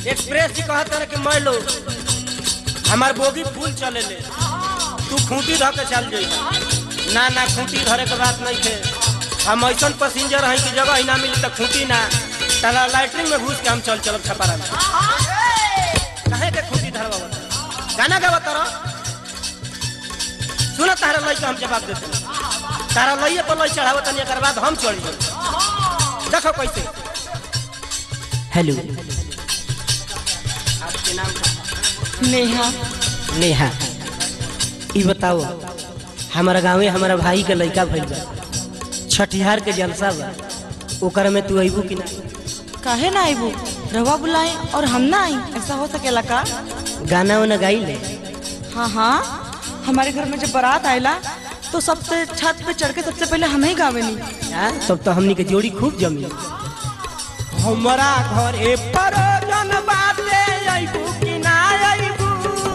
Express जी कहत रहे कि मैं लो हमार बोगी फूल चले ले तू खूंटी धर के चल जाई ना ना खूंटी धरे के बात नहीं थे हम ऐसा पैसेंजर हैं कि जगह ही ना मिली तो खूंटी ना तारा लाइटरिंग में घुस के हम चल चलब छपारा में कहे के खूंटी धरवा गाना गावा तारा सुना तारा लई के हम जवाब देते तारा लइए पर लई चढ़ावत तनी एकर बाद हम चढ़ जाई देखो कैसे हेलो आपके नाम क्या? नेहा नेहा ई बताओ हमारा गाँवे हमारा भाई के लड़का भइल बा छठिहार के जलसा बा ओकर में तू अइबू कि ना काहे ना आईबू रवा बुलाए और हम ना आई ऐसा हो सकेला का गाना वाना गाई ले हाँ हाँ हमारे घर में जब बारात आयला तो सबसे छत पे चढ़ के सबसे पहले हमें ही गावे नहीं यार तब तो हमनी के जोड़ी खूब जमी हमारा घर ए परोजन बाटे अइबू कि ना अइबू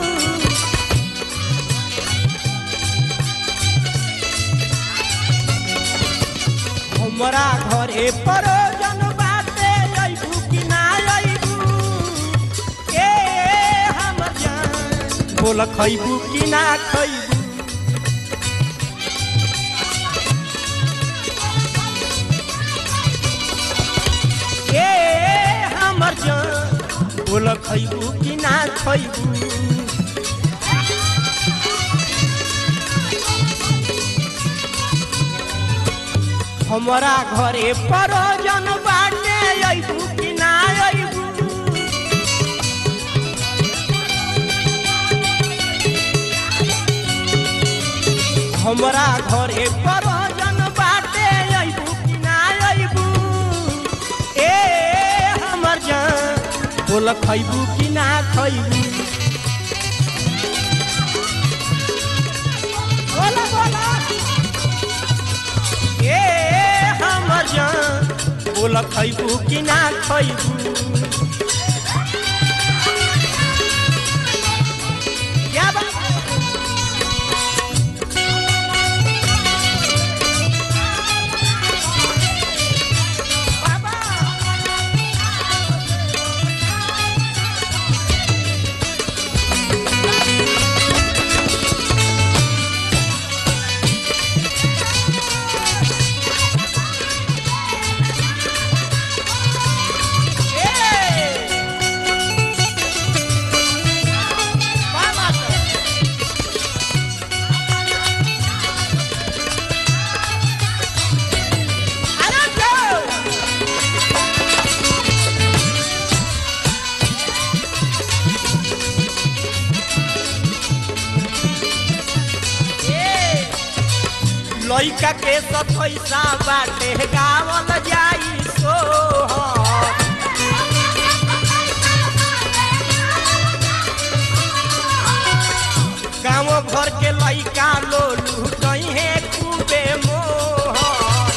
हमारा घर ए परोजन बाटे अइबू कि ना अइबू ए हमर जान बोल खइबू कि ना खइबू ए हमर जान बोल खइबू कि ना खइबू हमारा घरे परोजन बाटे अइबू कि ना अइबू हमरा घरे परोजन बाटे अइबू कि ना अइबू ए हमर जान बोल खइबू कि ना खइबू बोला बोला ए हमर जान बोल खइबू कि ना खइबू क्या बात लइका के सतैसा बाटे गावल जाई सोहर गाँव भर के लइका लो लूटई है खूबे मोहर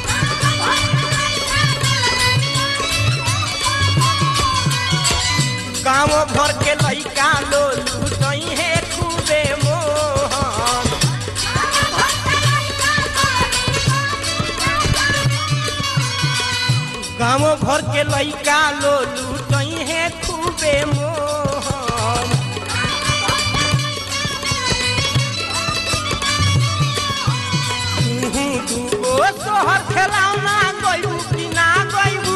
गाँव भर के लइका लो लूटई है खूबे मोहर गाँव भर के लइका लो लूटई है खूबे मोहन तुहू दूगो सोहर खेलाउना गइबू कि ना गइबू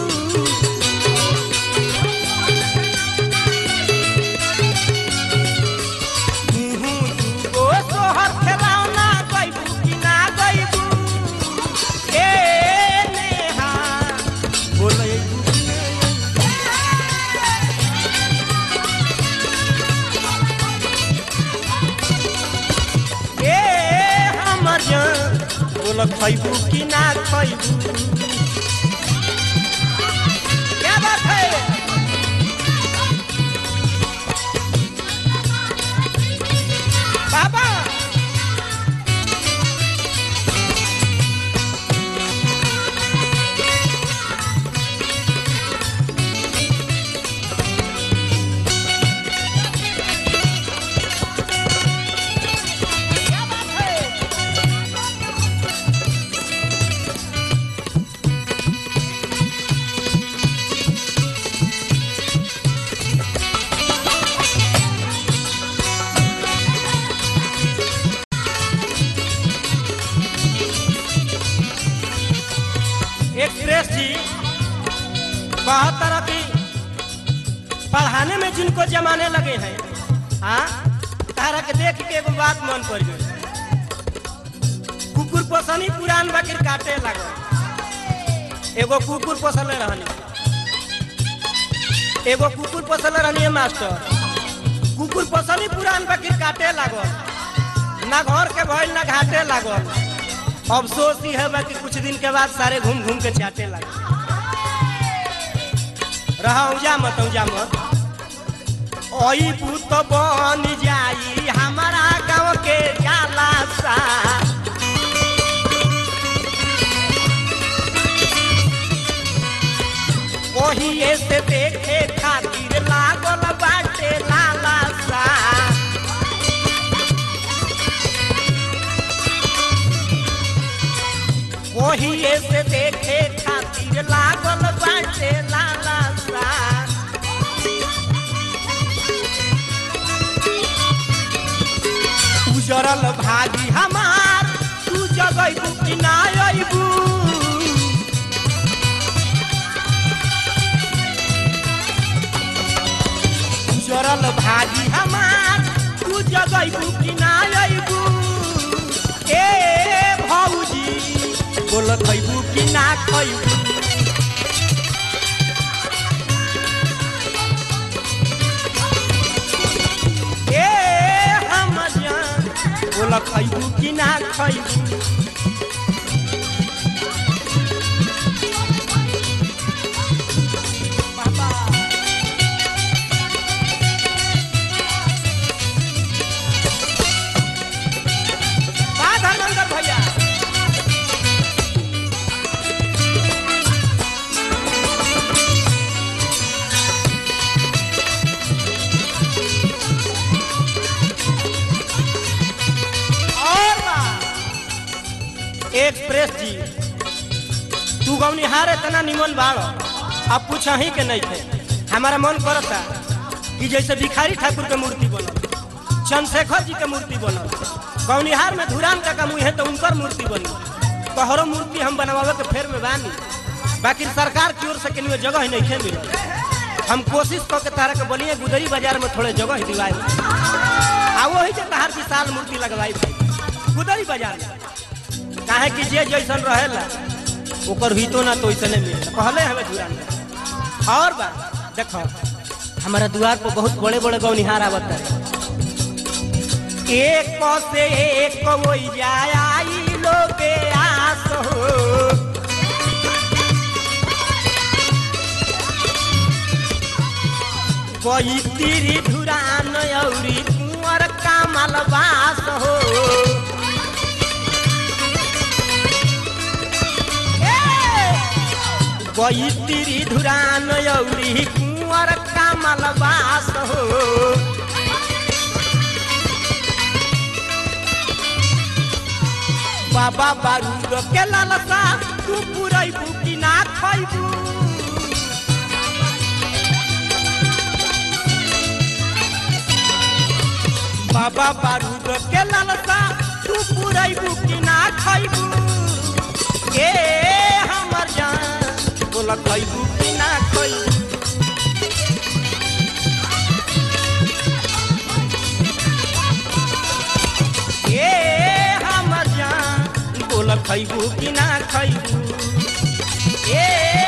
तुहू दूगो सोहर खेलाउना गइबू कि ना गइबू ए नेहा बोलैबू कि ना ए हमर जान बोल खइबू कि ना खइबू क्या बात है बाबा क्या बात है बहुत तरह की पढ़ाने में जिनको जमाने लगे हैं हाँ तारा के देख के एगो बात मन पड़ गई कुकुर पोसनी पुरान बकरी काटे लगल एगो कुकुर पोसले रहनी एगो कुकुर पोसले रहनी मास्टर कुकुर पोसनी पुरान बकरी काटे लागल ना घर के भइल ना घाटे लागल अफसोस ही है कि कुछ दिन के बाद सारे घूम घूम के चाटे लगे रहा उजा मत उजा मत ओई पुत बन जाई हमारा गांव के जाला सा ओही से देखे खातिर लागल बाटे लाला सा ओही से देखे खातिर लागल बाटे लाला सा उजरल भागी हमार तू जगैबू कि ना अइबू उजरल भागी हमार तू जगैबू कि ना अइबू ए भौजी बोल खैबू कि ना खैबू ए हम जान बोल खैबू कि ना खैबू बाबा बा धर्मेंद्र भैया और बा एक्सप्रेस जी तू गौनिहार इतना निमन बाड़ अब पूछ ही के नहीं थे हमारा मन करता कि जैसे भिखारी ठाकुर के मूर्ति बनल चंद्रशेखर जी के मूर्ति बनल गौनिहार में धुरान का मुँह है तो उनकर मूर्ति बनी तोहरो मूर्ति हम बनवावे के फेर में बानी बाकी सरकार की ओर से के जगह ही नहीं मिलल हम कोशिश कऽ के तारा के बनिए गुदरी बाजार में थोड़े जगह दिवाई आ वही जे तहार विशाल मूर्ति लगवाई गुदरी बाजार में काहे कि जे जैसन रहेला ओकर हितो ना तो ऐसे मिले कहले हमें धुरान में और बात देखो हमारा द्वार पर बहुत बड़े बड़े गौनिहार आवत है एक से एक कोई जाय आई लोगे आस हो कोई तिरी धुरान औरी कुंवर कामल बास हो कोई तिरी धुरान औरी कुंवर कामल बास हो बाबा बारूद के लालसा तू पुरैबू कि ना खैबू बाबा बारूद के लालसा तू पुरैबू कि ना खैबू ए हमर जान बोला खैबू कि ना खैबू ए हमर जान बोल खैबू कि ना खैबू ए